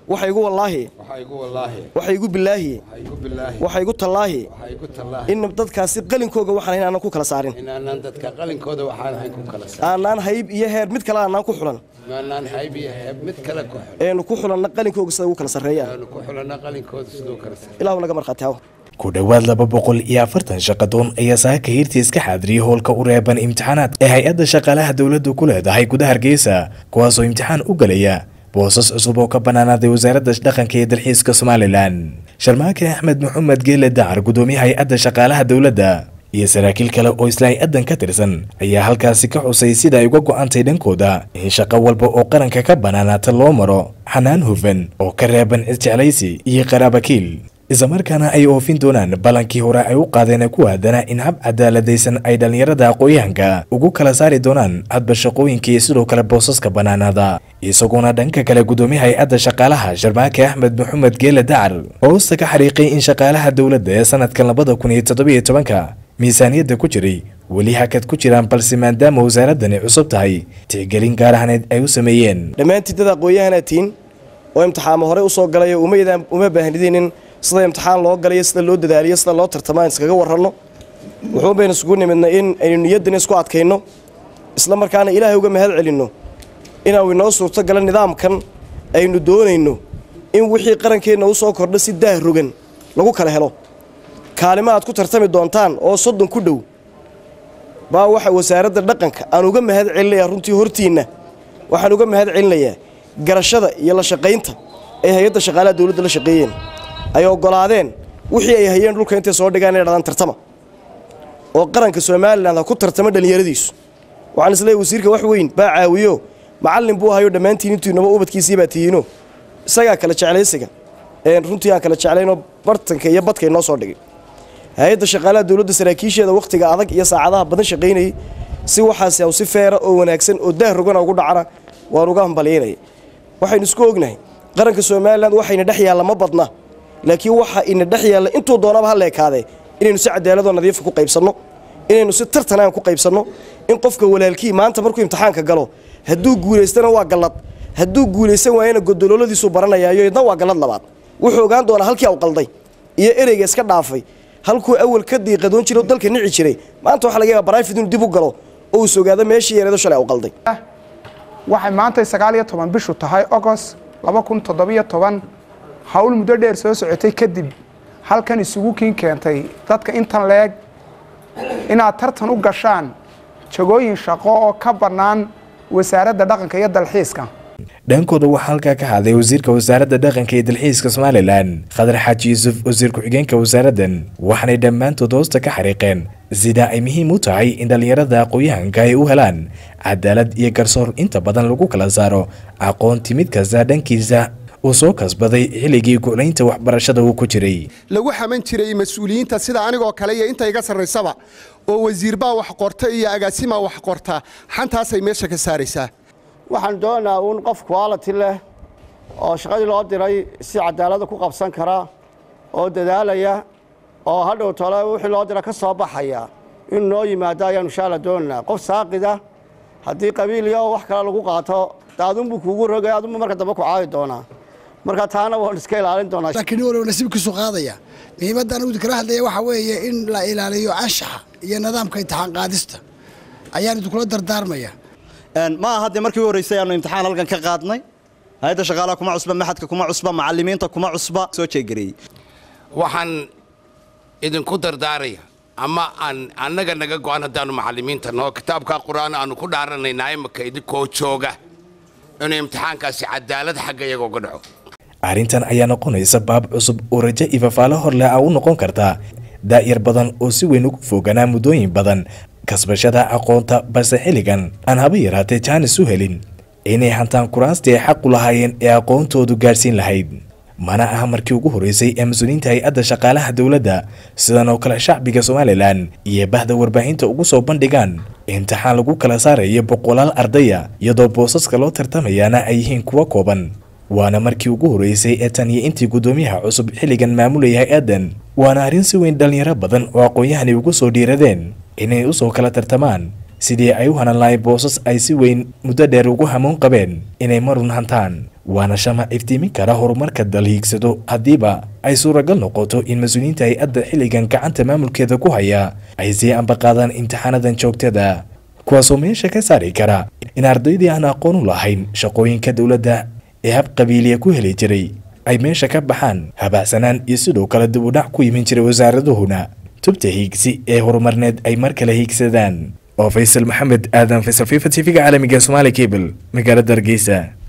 waxa igu wallaahi waxaa igu wallaahi waxa igu bilaahi waxaa igu bilaahi waxa igu tallaahi waxaa igu tallaahi in dadkaasi qalinkooga waxaan hayn aanan ku kala saarin inaanaan dadka qalinkooda waxaan ahayn ku kala saar aanaan hayb iyo heer mid kale aanaan ku xulan maanaan hayb iyo heeb mid kale ku xul eenu ku xulanna qalinkooga sida ugu kala sarreeyaan aanu ku xulana qalinkooda siduu kala saar ilaahu naga markhaati haw ku dhowaad laba boqol iyo afartan shaqadoon ayaa saaka hiirtii iska xaadiriyay howlka u reeban imtixaanaad ee hay-adda shaqaalaha dowladdu ku leedahay gudaha hargeysa kuwaasoo imtixaan u gelaya boosas cusub oo ka bannaanaaday wasaaradda dhaqanka iyo dalxiiska somalilan sharmaake axmed maxamed geele dacar gudoomiye hay-adda shaqaalaha dowladda iyo saraakiil kale oo isla hay-addan ka tirsan ayaa halkaasi ka xusay sida ay uga go'antay dhankooda in shaqo walba oo qaranka ka bannaanaata loo maro xanaan hufan oo ka reeban cisjeclaysi iyo qaraabakiil islamarkaana ay oofin doonaan ballankii hore ay u qaadeen ku aadanaa in hab cadaaladaysan ay dhallinyarada aqooyahanka ugu kala saari doonaan hadba shaqooyinka iyo sidoo kale boosaska bannaanaada isagoona dhanka kale gudoomiye hay-adda shaqaalaha sharmaake axmed maxamed geele dacar hoosta ka xariiqay in shaqaalaha dowladda ee sanadkan labada kun iyo toddobiyo tobanka miisaaniyadda ku jiray weli hakad ku jiraan balse maadaama wasaaraddani cusub tahay tixgelin gaar ahneed ay u sameeyeen dhammaantiin dad aqoon-yahanaa tihiin oo imtixaamo hore u soo galay oo umaydaan uma baahnidinin sida imtixaan loo galayo sida loo dadaaliyo sida loo tartamo aan iskaga warranno wuxuun baynu isugu nimidna in aynu niyaddan isku adkayno isla markaana ilaahay uga mahad celinno inaanu inoo suurto gala nidaamkan aynu doonayno in wixii qarankeenna u soo kordha si daah rogan lagu kala helo kaalimo aad ku tartami doontaan oo soddon ku dhow baa waxa wasaaradda dhaqanka aan uga mahad celinayaa runtii hortiinna waxaan uga mahad celinayaa garashada iyo la shaqaynta ay hay-adda shaqaalaha dowladda la shaqeeyeen ay oggolaadeen wixii ay hayeen dhulka intay soo dhigaan inay dhadaan tartama oo qaranka somalilan ha ku tartamo dhallinyaradiisu waxaan isleeyahy wasiirka wax weyn baa caawiyo macallin buu hayo dhammaantiin intuinaba ubadkiisii baa tihiino isagaa kala jeclaysiga runtii aan kala jeclaynoo bartanka iyo badka inoo soo dhigay hay-adda shaqaalaha dowladda saraakiisheeda wakhtiga adag iyo saacadaha badan shaqaynayay si waxaasi aw si feera oo wanaagsan oo daah rogana ugu dhacana waan uga hambalyaynaya waxaynu isku ognahay qaranka somalilan waxayna dhex yaalla ma badna laakiin waxa ina dhex yaalla intuu doonaba ha leekaadee inaynu si cadaaladoo nadiifa ku qaybsanno inaynu si tartan aan ku qaybsanno in qofka walaalkii maanta markuu imtixaanka galo hadduu guulaystana waa gallad hadduu guulaysan waayana godolooladiisuu baranayaayo idna waa gallad labaad wuxuu ogaan doonaa halkii aw qalday iyo ereyga iska dhaafay halkuu awal ka diiqadoon jiro dalka nici jiray maanta waxa laga yaaba barayfid inuu dib u galo oo uu sogaado meeshii yareedo shalay aw qalday waxay maantay sagaal iyo toban bishu tahay ogost laba kun toddobiyo toban hawl muddo dheer soo socotay kadib halkan isugu kiin keentay dadka intan leeg inaad tartan u gashaan jagooyin shaqo oo ka bannaan wasaaradda dhaqanka iyo dalxiiska dhankooda waxaa halkaa ka hadlay wasiirka wasaaradda dhaqanka iyo dalxiiska somalilan khadar xaaji yuusuf wasiir ku-xigeenka wasaaraddan waxaanay dhammaantood hoosta ka xariiqeen sida ay muhiim u tahay in dhallinyarada aqooyahanka ay u helaan cadaalad iyo garsoor inta badan lagu kala saaro aqoonti mid kasta dhankiisa uu soo kasbaday xilligii golaynta waxbarashada uu ku jiray lagu xaman jiray mas-uuliyiinta sida anigoo kale iyo inta iga sarraysaba oo wasiirbaa wax qorta iyo agaasimaa wax qorta xantaasay meesha ka saaraysaa waxaan doonaynaa uun qof quality leh oo shaqadii loo diray si cadaalada ku qabsan kara oo dadaalaya oo hadhow tole wixii loo dira ka soo baxaya inuu noo yimaado ayaanu inshaalla doonaynaa qof saaqida haddii qabiiliya oo wax kale lagu qaato daadunbuu kuugu rogay adunbu marka dambe ku caadi doonaa marka taana waan iska ilaalin doonaa laakiin walow nasiibkiisu qaadaya muhiimaddan uu kala hadlaya waxaa weeye in la ilaaliyo anshaxa iyo nidaamka imtixaan qaadista ayaan idinkula dardaarmaya ma aha dee markii u horreysay aanu imtixaan halkan ka qaadnay hay-adda shaqaalaha kuma cusba maxadka kuma cusba macallimiinta kuma cusba soo jeegareeyey waxaan idinku dardaaraya ama aan annaga naga go'an haddaannu macallimiinta noo kitaabka qur-aan aanu ku dhaaranaynaa imaka idinkoo jooga inuu imtixaankaasi cadaalad xagga iyaga uga dhaco arrintan ayaa noqonaysa baab cusub oo rajo iyo fafaalo horleh a u noqon karta daa'yar badan oo si weyn ugu foganaa muddooyin badan kasbashada aqoonta balse xilligan aan haba yaraatee jaanis u helin inay hantaan kuraastii ay xaq u lahaayeen ee aqoontoodu gaadhsiin lahayd mana aha markii ugu horreysay ee mas-uuliyiinta hay-adda shaqaalaha dowladda sidan oo kale shacbiga somalilan iyo bahda warbaahinta ugu soo bandhigaan imtixaan lagu kala saarayo boqolaal ardaya iyadoo boosaska loo tartamayaana ay yihiin kuwa kooban waana markii ugu horreysay ee tan iyo intii guddoomiyaha cusub xilligan maamulaya hay-addan waana arrin si weyn dhallinyaro badan oo aqoon-yahani ugu soo dhiiradeen inay u soo kala tartamaan sidii ay u hanan lahay boosas ay si weyn muddo dheer ugu hamuun qabeen inay marun hantaan waana shamac iftiimin kara horumarka dal hiigsado haddiiba ay suuragal noqoto in mas-uuliyiinta hay-adda xilligan gacanta maamulkeeda ku haya ay sii ambaqaadaan imtixaanadan joogtada kuwaasoo meesha ka saari kara in ardaydii aan aqoon u lahayn shaqooyinka dowladda ee hab qabiiliya ku heli jiray ay meesha ka baxaan habacsanaan iyo sidoo kale dib u dhac ku yimin jiray wasaaradahuna tubta hiigsi ee horumarneed ay mar kale hiigsadaan oo faysal maxamed aadan faysal fifa t v-ga caalamiga somaali cable magaalada hargeysa